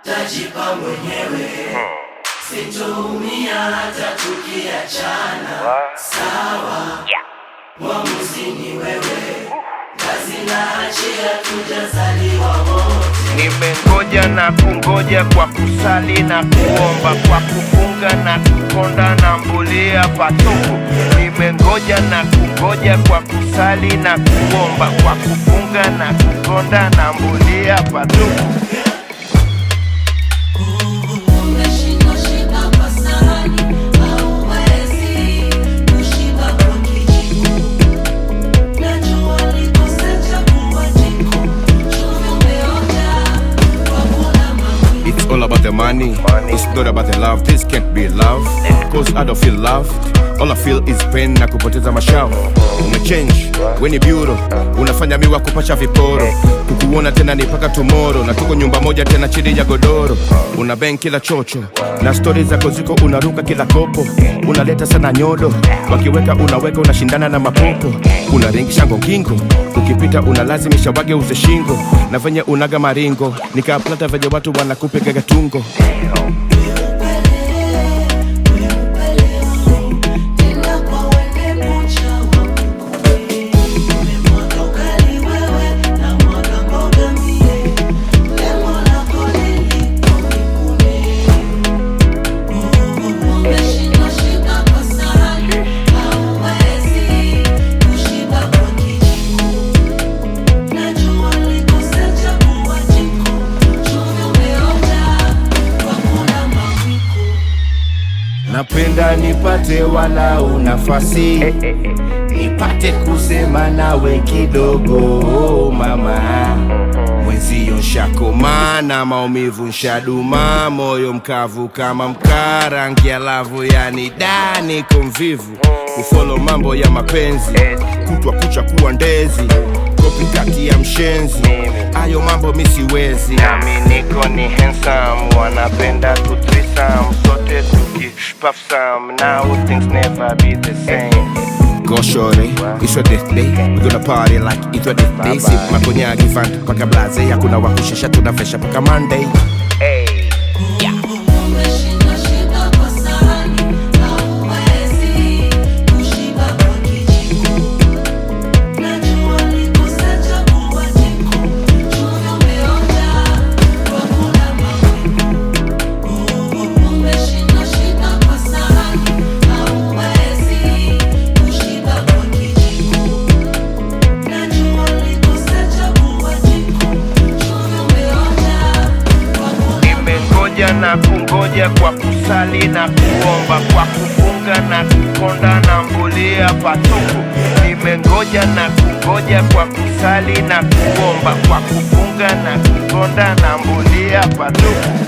tajipa mwenyewe, sitoumia hata tukiachana. Sawa, mwamuzi ni wewe, kazi na achia, tujazaliwa wote. Nimengoja na kungoja kwa kusali na kuomba, kwa kufunga na kukonda na mbulia patupu. Nimengoja na kungoja kwa kusali na kuomba, kwa kufunga na kukonda na mbulia patupu. Umeshindwa shika kwa sahani, hauwezi kushiba kwa kijiko. Najua ulikosa chakula jiko, chumvi umeonja kwa kula mawingu. It's all about the money. It's not about the love. This can't be love. Cause I don't feel loved. All I feel is pain na kupoteza mashavu. Umechange, we ni bureau. Unafanya miwa kupasha viporo. Kukuona tena ni paka tomorrow. Na tuko nyumba moja tena chini ya godoro. Una bang kila chocho. Na stori zako ziko unaruka kila kopo. Unaleta sana nyodo. Wakiweka unaweka unashindana na mapopo. Unaringisha ngongingo. Ukipita unalazimisha wage uze shingo. Na venye unaga maringo. Nikaplata venye watu wanakupigaga tungo. Tena kwa wende kucha wa mkule. Umemwaga ugali wewe na mwaga mboga mie. Lengo lako lilipo nikune. Umeshindwa shika kwa sahani, hauwezi kushiba kwa kijiko. Najua ulikosa chakula jiko, chumvi umeonja kwa kula mawingu. Napenda nipate walau nafasi nipate kusema nawe kidogo mama, mwenzio nshakoma na maumivu nshaduma, moyo mkavu kama mkaa, rangi ya lavu yani dani komvivu, kufolo mambo ya mapenzi, kutwa kucha kuwa ndezi, kopi kati ya mshenzi, ayo mambo misiwezi Nami niko ni handsome, wanapenda tu threesome, sote tuki puff some. Now things never be the same. Go shorty, it's your birthday We gonna party like it's your birthday Sip makonyagi van paka blaze Hakuna wakushesha tunafesha paka Monday Hey. Umeshindwa shika kwa sahani, hauwezi kushiba kwa kijiko. Najua ulikosa chakula jiko, chumvi umeonja kwa kula mawingu. Umeshindwa shika kwa sahani, hauwezi kushiba kwa kijiko. Najua ulikosa chakula jiko, chumvi umeonja kwa kula Nimengoja na kungoja kwa kusali na kuomba, kwa kufunga na kukonda na mbulia patupu. Nimengoja na kungoja kwa kusali na kuomba, kwa kufunga na kukonda na mbulia patupu.